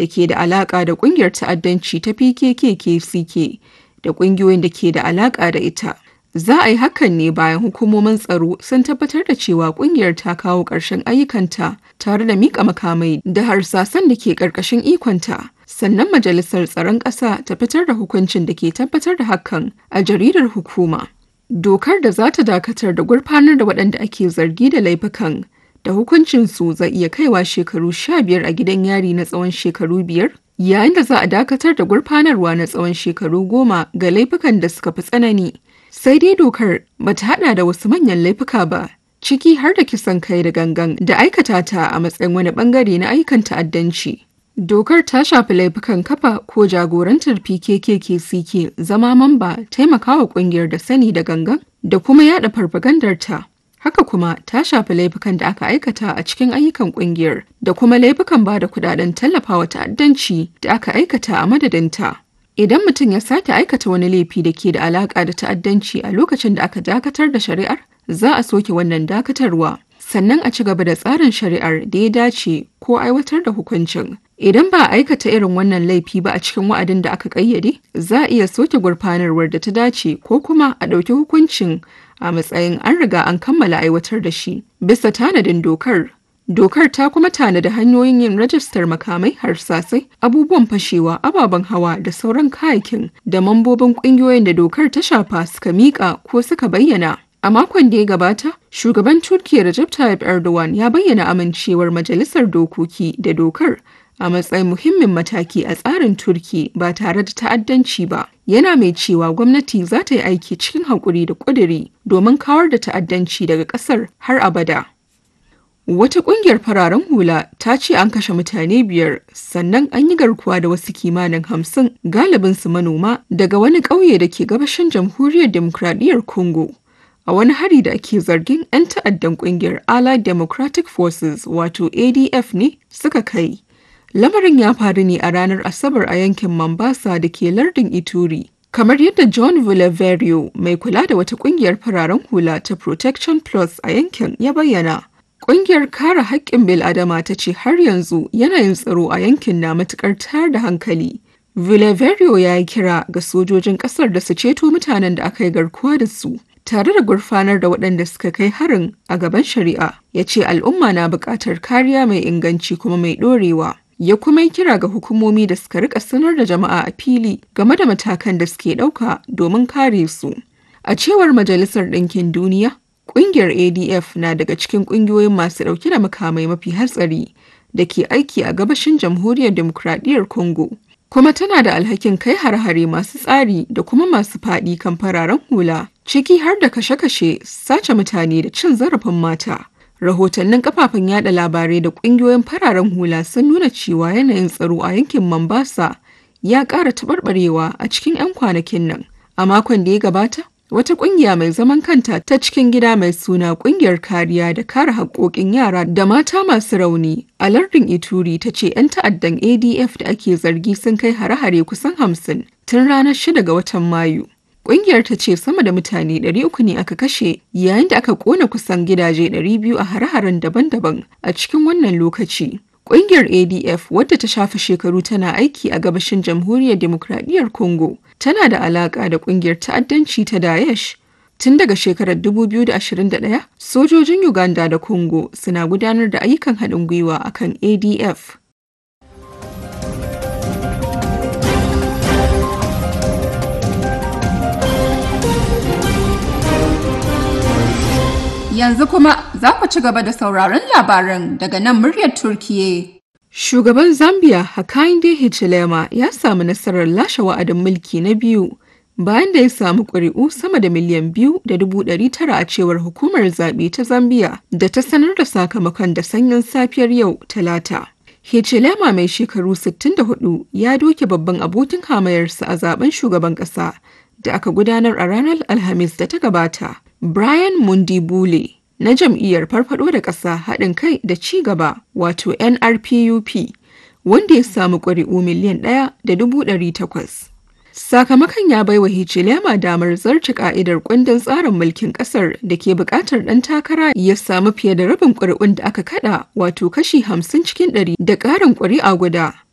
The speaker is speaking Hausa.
da ke da alaƙa da ƙungiyar ta'addanci ta PKK-KCK da ƙungiyoyin da ke da alaƙa da ita. Za a yi hakan ne bayan hukumomin tsaro sun tabbatar da cewa ƙungiyar ta kawo ƙarshen ayyukanta tare da miƙa makamai da harsasan da ke ƙarƙashin ikonta. Sannan Majalisar Tsaron Ƙasa ta fitar da hukuncin da ke tabbatar da hakan a jaridar hukuma. Dokar da za ta dakatar da gurfanar da waɗanda ake zargi da laifukan da hukuncinsu zai iya kaiwa shekaru sha biyar a gidan yari na tsawon shekaru biyar yayin da za a dakatar da gurfanarwa na tsawon shekaru goma ga laifukan da suka fi tsanani sai dai dokar ba ta hada da wasu manyan laifuka ba ciki har da kisan kai da gangan da aikata ta a matsayin wani bangare na ayyukan ta'addanci dokar ta shafi laifukan kafa ko jagorantar pkkk zama mamba taimakawa kungiyar da sani da gangan da kuma yada farfagandarta Haka kuma ta shafi laifukan da aka aikata a cikin ayyukan kungiyar da kuma laifukan ba da kudaden tallafawa ta'addanci da aka aikata a madadinta. Idan mutum ya sake aikata wani laifi da ke da alaka da ta'addanci a lokacin da aka dakatar da shari'ar, za a soke wannan dakatarwa. Sannan a ci gaba da tsarin shari'ar da ya dace ko aiwatar da hukuncin. Idan ba a aikata irin wannan laifi ba a cikin wa'adin da aka ƙayyade, za a iya soke gurfanarwar da ta dace ko kuma a ɗauki hukuncin a matsayin an riga an kammala aiwatar da shi bisa tanadin dokar. Dokar ta kuma tanada hanyoyin yin rajistar makamai harsasai, abubuwan fashewa, ababen hawa da sauran kayakin da mambobin ƙungiyoyin da dokar ta shafa suka miƙa ko suka bayyana. A makon da ya gabata, shugaban Turkiyya Recep Tayyip Erdogan ya bayyana amincewar majalisar dokoki da dokar a matsayin muhimmin mataki a tsarin Turki ba tare da ta'addanci ba. Yana mai cewa gwamnati za ta yi aiki cikin haƙuri da ƙuduri domin kawar da ta'addanci daga ƙasar har abada. Wata ƙungiyar fararen hula ta ce an kashe mutane biyar sannan an yi garkuwa da wasu kimanin hamsin galibinsu manoma daga wani ƙauye da ke gabashin jamhuriyar demokradiyyar Congo. A wani hari da ake zargin 'yan ta'addan ƙungiyar Allied Democratic Forces wato ADF ne suka kai. Lamarin ya faru ne a ranar Asabar a yankin Mombasa da ke lardin Ituri. Kamar yadda John Villaverio mai kula da wata kungiyar fararen hula ta Protection Plus a yankin ya bayyana. Kungiyar kare haƙƙin bil'adama ta ce har yanzu yanayin tsaro a yankin na matuƙar tayar da hankali. Villaverio ya yi kira ga sojojin ƙasar da su ceto mutanen da aka yi garkuwa da su. tare da gurfanar da waɗanda suka kai harin a gaban shari'a ya ce al'umma na buƙatar kariya mai inganci kuma mai ɗorewa ya kuma yi kira ga hukumomi da suka rika sanar da jama'a a fili game da matakan da suke ɗauka domin kare su. A cewar Majalisar Ɗinkin Duniya, ƙungiyar ADF na daga cikin ƙungiyoyin masu ɗauke da makamai mafi hatsari da ke aiki a gabashin Jamhuriyar Dimokuraɗiyyar Congo. Kuma tana da alhakin kai har-hare masu tsari da kuma masu faɗi kan fararen hula, ciki har da kashe-kashe, sace mutane da cin zarafin mata. rahotannin kafafen yada labarai da kungiyoyin fararen hula sun nuna cewa yanayin tsaro a yankin Mombasa ya ƙara taɓarɓarewa a cikin 'yan kwanakin nan. A makon da ya gabata, wata ƙungiya mai zaman kanta ta cikin gida mai suna ƙungiyar kariya da kare haƙƙoƙin yara da mata masu rauni a lardin Ituri ta ce 'yan ta'addan ADF da ake zargi sun kai hare-hare kusan hamsin tun ranar 6 ga watan Mayu. Ƙungiyar ta ce sama da mutane 300 ne aka kashe yayin da aka kona kusan gidaje 200 a hare-haren daban-daban a cikin wannan lokaci. Ƙungiyar ADF wadda ta shafe shekaru tana aiki a gabashin Jamhuriyar Demokradiyyar Congo tana da alaƙa da ƙungiyar ta'addanci ta Daesh. Tun daga shekarar 2021, sojojin Uganda da Congo suna gudanar da ayyukan haɗin gwiwa akan ADF. Yanzu kuma za ku ci gaba da sauraron labaran daga nan muryar Turkiye. Shugaban Zambia Hakainde Hichilema ya samu nasarar lashe wa'adin mulki na biyu bayan da ya samu ƙuri'u sama da miliyan biyu da dubu ɗari tara a cewar hukumar zaɓe ta Zambia da ta sanar da sakamakon da sanyin safiyar yau Talata. Hichilema mai shekaru 64 ya doke babban abokin hamayarsa a zaben shugaban ƙasa da aka gudanar a ranar Alhamis da ta gabata. Brian Mundibule na jam'iyyar farfado da ƙasa haɗin kai da ci gaba wato NRPUP wanda ya samu ƙuri'u miliyan ɗaya da dubu ɗari takwas. Sakamakon ya baiwa Hichilema damar zarce ka'idar kundin tsarin mulkin ƙasar da ke buƙatar ɗan takara ya samu fiye da rabin ƙuri'un da aka kada wato kashi hamsin cikin ɗari da ƙarin ƙuri'a guda